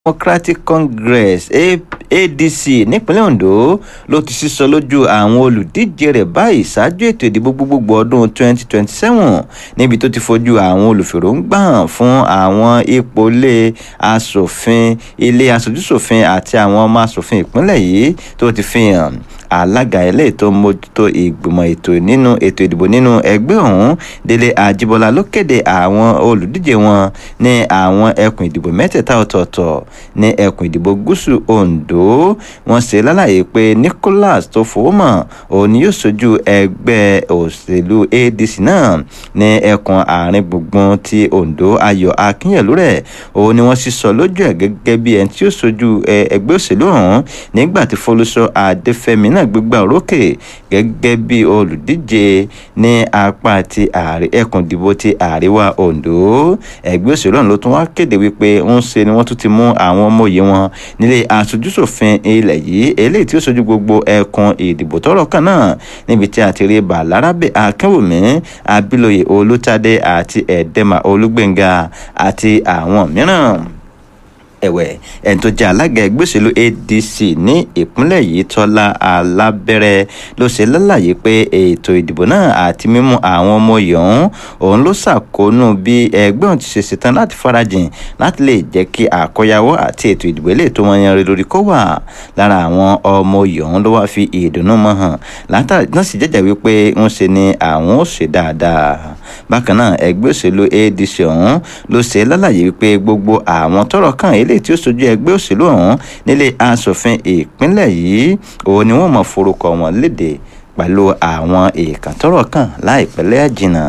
democratic congress adc nípínlẹ̀ ondo ló ti sísọ lójú àwọn olùdíje rẹ̀ báyìí ṣáájú ètò ìdìbò gbogbogbò ọdún 2027 níbi tó ti fojú àwọn olùfèròǹgbà hàn fún àwọn ipò ilé asòfin ilé aṣojúṣòfin àti àwọn ọmọ asòfin ìpínlẹ̀ yìí tó ti fi hàn alága eléyìí tó mójútó ìgbìmọ̀ ètò nínú ètò ìdìbò nínú ẹgbẹ́ ọ̀hún délé àjíbọ́lá ló kéde àwọn olùdíje wọn ní àwọn ẹkùn ìdìbò mẹ́tẹ̀ẹ̀ta ọ̀tọ̀ọ̀tọ̀ ní ẹkùn ìdìbò gúúsù ondo wọ́n ṣe lálàyé pé nicholas tó fowó mọ̀ òun ni yóò ṣojú ẹgbẹ́ òṣèlú adc náà ní ẹkùn àárín gbùngbùn ti ondo ayọ̀ akínyẹ̀lú rẹ̀ òun ni wọ́n sì sọ lójú ẹ̀ gẹ́gẹ́ bí ẹni tí yóò ṣojú ẹgbẹ́ òṣèlú ọ̀hún nígbà tí folúṣọ adéfẹ́mi náà gbégbá orókè gẹ́gẹ́ bí olùdíje ní apá ti ẹkùn ìdìbò ti àríwá ondo ẹgbẹ́ òṣèlú ọ̀hún ló tún wá kéde wípé ń ṣe ni wọ́n tún ti mú àwọn ọmọ òye wọn nílé aṣojúṣòfin ilẹ̀ yìí eléyìí tí ó ṣojú gbogbo ẹkùn ìdìbò tọrọ kan náà níbi tí a ti rí balarabe akínwùmí abiloye olùtàdé àti ẹ̀ẹ́dẹ́mà olúgbẹ̀ngà àti àwọn mìíràn ẹ̀wẹ̀ ẹni tó jẹ́ alága ẹgbẹ́ òṣèlú adc ní ìpínlẹ̀ yìí tọ́lá alábẹ́rẹ́ ló ṣe lálàyé pé ètò ìdìbò náà àti mímú àwọn ọmọ oyè ọ̀hún òun ló ṣàkóónú bí ẹgbẹ́ òun ti ṣe ṣetán láti farajìn láti lè jẹ́ kí àkọyawọ́ àti ètò ìdìbò ilé tó wọn yan lórí kó wà lára àwọn ọmọ oyè ọ̀hún ló wá fi ìdùnnú mọ́ hàn látàrí náà sì jẹ́jẹ́ wípé ń ṣe ni àwọn ò ṣe dáadáa bákan náà ẹgbẹ́ òṣèlú adc ọ̀hún ló ṣe lálàyé wípé gbogbo àwọn tọrọ kàn ilé tí ó sojú ẹgbẹ́ òṣèlú ọ̀hún nílé asòfin ìpínlẹ̀ yìí òun ni wọ́n mọ̀ forúkọ wọn léde pẹ̀lú àwọn èèkàn tọrọ kàn láìpẹ́ lẹ́yàjìnà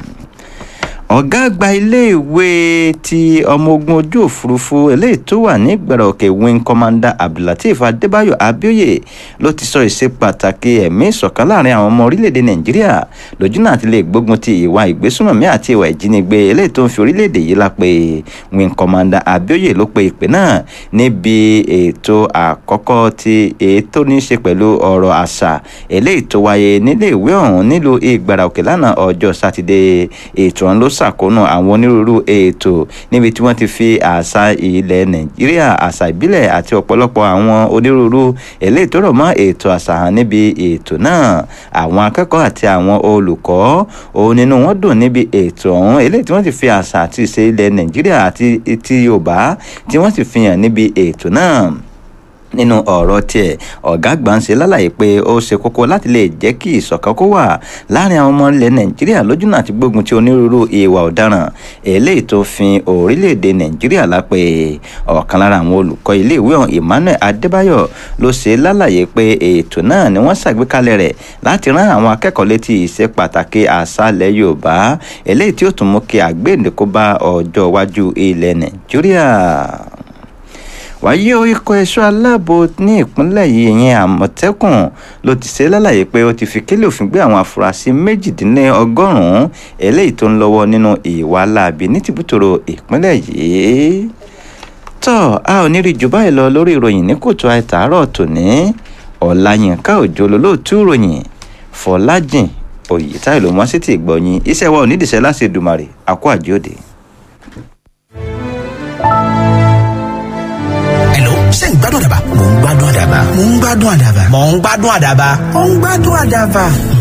ọ̀gá àgbà iléèwé ti ọmọ ogun ojú òfurufú eléyìí tó wà ní gbẹ̀rọ̀kẹ̀ wing commander abdulateef adébáyọ̀ abioye ló ti sọ ìṣe pàtàkì ẹ̀mí ìṣọ̀kan láàrin àwọn ọmọ orílẹ̀-èdè nàìjíríà lójú náà ti lè gbógun ti ìwà ìgbésùnmọ̀mí àti ìwà ìjínigbé eléyìí tó ń fi orílẹ̀-èdè yìí lápè wing commander abioye ló pe ìpè náà níbi ètò àkọ́kọ́ ti ètò ní í ṣe pẹ̀lú ọ̀rọ̀ àṣà eléyìí tó wáyé níléèwé ọ̀hún nílùú ìgbàràkẹ̀ lánàá ọjọ́ sátidé ètò ọ̀hún ló ṣàkóónú àwọn onírúurú ètò níbi tí wọ́n ti fi àṣà ilẹ̀ nàìjíríà àṣà ìbílẹ̀ àti ọ̀pọ̀lọpọ̀ àwọn onírúurú eléyìí tó rọ̀ mọ́ ètò àṣà hàn níbi ètò náà àwọn akẹ́kọ̀ọ́ àti àwọn olùkọ́ òun nínú wọn dùn níbi ètò ọ̀hún eléyìí tí wọ́n ti fi àṣà àti ìṣe ilẹ̀ nàìjíríà àti ti yorùbá tí wọ́n ti fi hàn níbi ètò náà nínú ọ̀rọ̀ tiẹ̀ ọ̀gá àgbà ń ṣe lálàyé pé ó ṣe kókó láti lè jẹ́ kí ìṣọ̀kan kó wà láàrin àwọn ọmọ ilẹ̀ nàìjíríà lójúnà àti gbógun ti onírúurú ìwà ọ̀daràn eléyìí tó fi orílẹ̀-èdè nàìjíríà lápè ọ̀kan lára àwọn olùkọ́ iléèwé ọ̀hún emmanuel adébáyọ̀ ló ṣe lálàyé pé ètò náà ni wọ́n ṣàgbékalẹ̀ rẹ̀ láti rán àwọn akẹ́kọ̀ọ́ létí ìṣe pàtàkì àṣàlẹ̀ yorùbá eléyìí tí ó tún mú kí àgbéǹdékó bá ọjọ́ iwájú ilẹ̀ nàìjíríà wáyé o ikọ̀ ẹ̀ṣọ́ aláàbò ní ìpínlẹ̀ yìí ìyẹn àmọ̀tẹ́kùn ló ti ṣe lálàyé pé ó ti fi kélé òfin gbé àwọn afurasí méjìdínlọ́gọ́rùn-ún eléyìí tó ń lọ́wọ́ nínú ìwà láabi ní tìbútòrò ìpínlẹ̀ yìí tọ́ a ò ní rí jù báyìí lọ lórí ìròyìn ní kòtò àìtàárọ̀ tòní ọ̀làyínká òjò lólóòtú ìròyìn fọlájìn òyìtáì ló mọ́ sí ti ìgbọ̀nyìn iṣẹ́ wa ò nídìíṣẹ́ láti Èdùmàrè àkó àjíòde. ṣé ń gbádùn àdàbà. mò ń gbádùn àdàbà. mò ń gbádùn àdàbà. mò ń gbádùn àdàbà. mò ń gbádùn àdàbà.